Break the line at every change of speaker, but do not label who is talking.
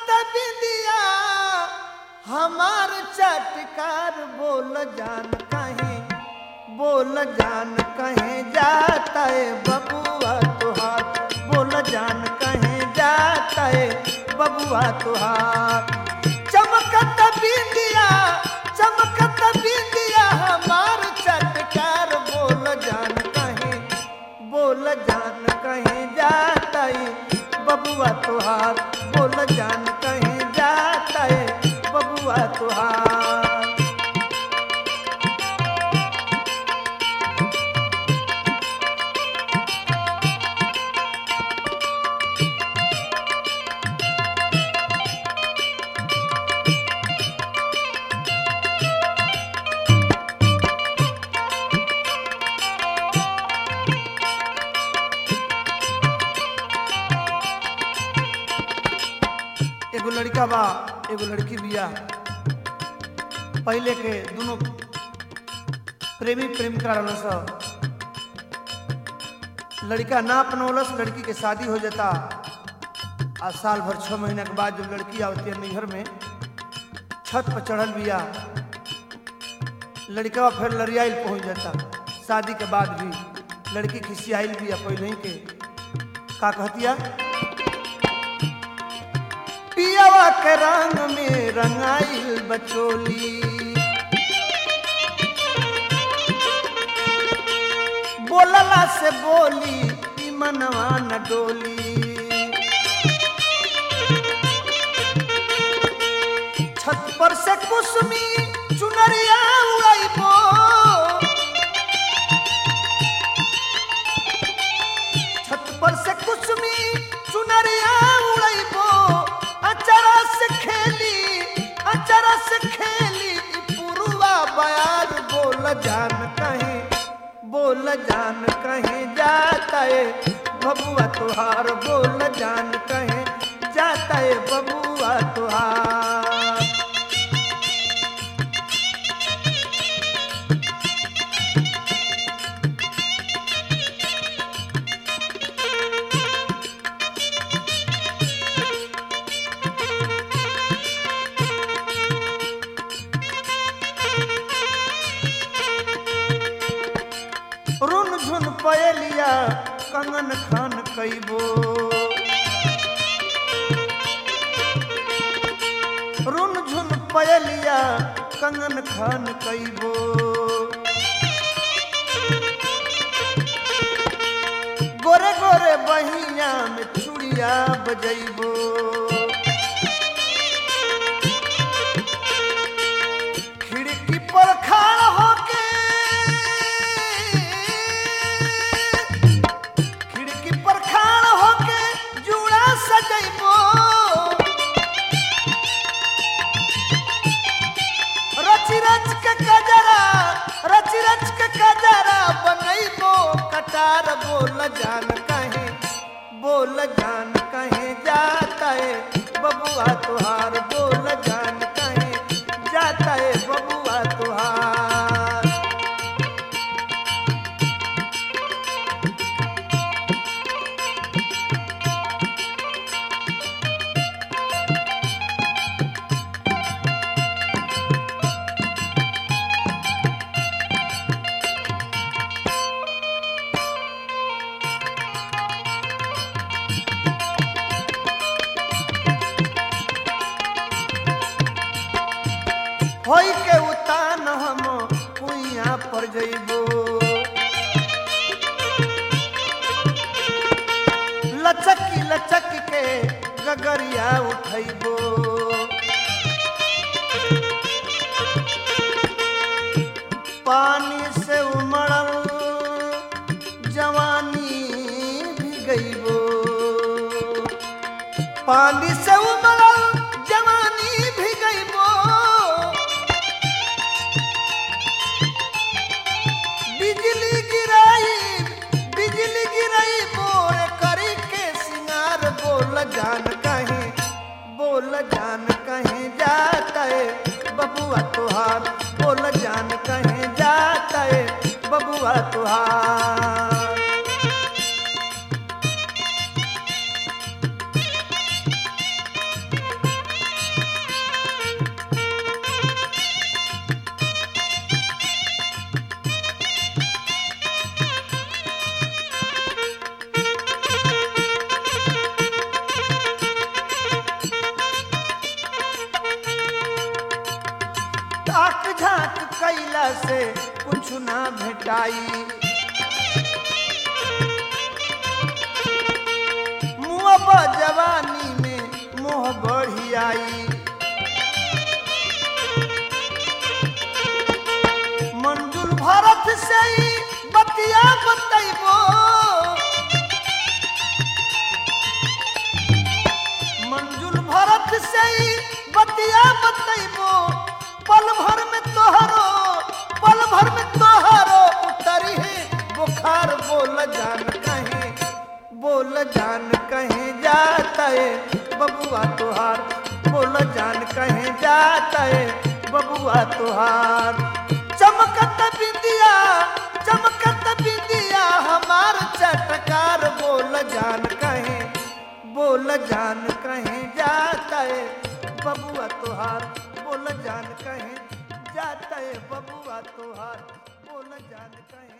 बिंदिया हमार चटकार बोल जान कहीं बोल जान कहीं जाता है बबुआ तुहार बोल जान कहीं जाता है बबुआ तुहार चमकत बिंदिया चमकत बिंदिया हमार चटकार बोल जान कहीं बोल जान कहीं जाता है बबुआ तुहार बोल जान कहीं जाता है बबुआ तुहार एगो लड़का बा एगो लड़की बिया पहले के दोनों प्रेमी प्रेमिका रहल स लड़का ना अपनौलस लड़की के शादी हो जाता आ साल भर छः महीना के बाद जब लड़की आवती है नैहर में छत पर चढ़ल बिया लड़का फिर लड़ियाइल पहुंच जाता शादी के बाद भी लड़की खिसियाइल बिया पहले ही के का कहतिया पियावा के रंग में रंगाइल बचोली बोलला से बोली ई मनवा न डोली छत पर से कुसुमी चुनरिया उड़ाइबो छत पर से कुसुमी चुनरिया उड़ाइबो अचरा से खेली अचरा से खेली ई पुरुआ बयार बोल जान कहीं बोल जान कहीं जाता है बबुआ तुहार बोल जान कहीं जाता है बबुआ तुहार रुन झुन पयलिया कंगन खान कैबो रुन झुन पयलिया कंगन खान कैबो गोरे गोरे बहिया में चूड़िया बजैबो खिड़की पर खड़ा होके खिड़की पर खड़ा होके जूड़ा सजैबो रच रच के कजरा रच रच के कजरा बनैबो कटार बोल जान कहीं बोल जान कहीं जाता है बबुआ तुहार बोल जान कहीं जाता है बबुआ तुहार होई के उतान हम कुइया पर जइबो लचकी लचक के गगरिया उठैबो पानी से उमड़ल जवानी भी गईबो पानी से उमड़ल जवानी भी गईबो बिजली गिराई बिजली गिराई बोरे करी के सिंगार बोल जान कहीं बोल जान कहीं जाता है बबुआ तुहार बोल जान कहीं जाता है बबुआ तुहार भेटाई मुँह जवानी में मोह बढ़ी आई मंजुल भरत से ही बतिया बतैबो मंजुल भरत से ही बतिया बतैबो पल भर में तोहरो पल भर में तोहरो उतरी है बुखार बोल जान कहीं बोल जान कहीं जाता है बबुआ तुहार बोल जान कहीं जाता है बबुआ तुहार चमकत बिंदिया चमकत बिंदिया हमार चटकार बोल जान कहीं बोल जान कहीं जाता है बबुआ तुहार बोल जान कहीं जाता है बबुआ तुहार बोल जान कहीं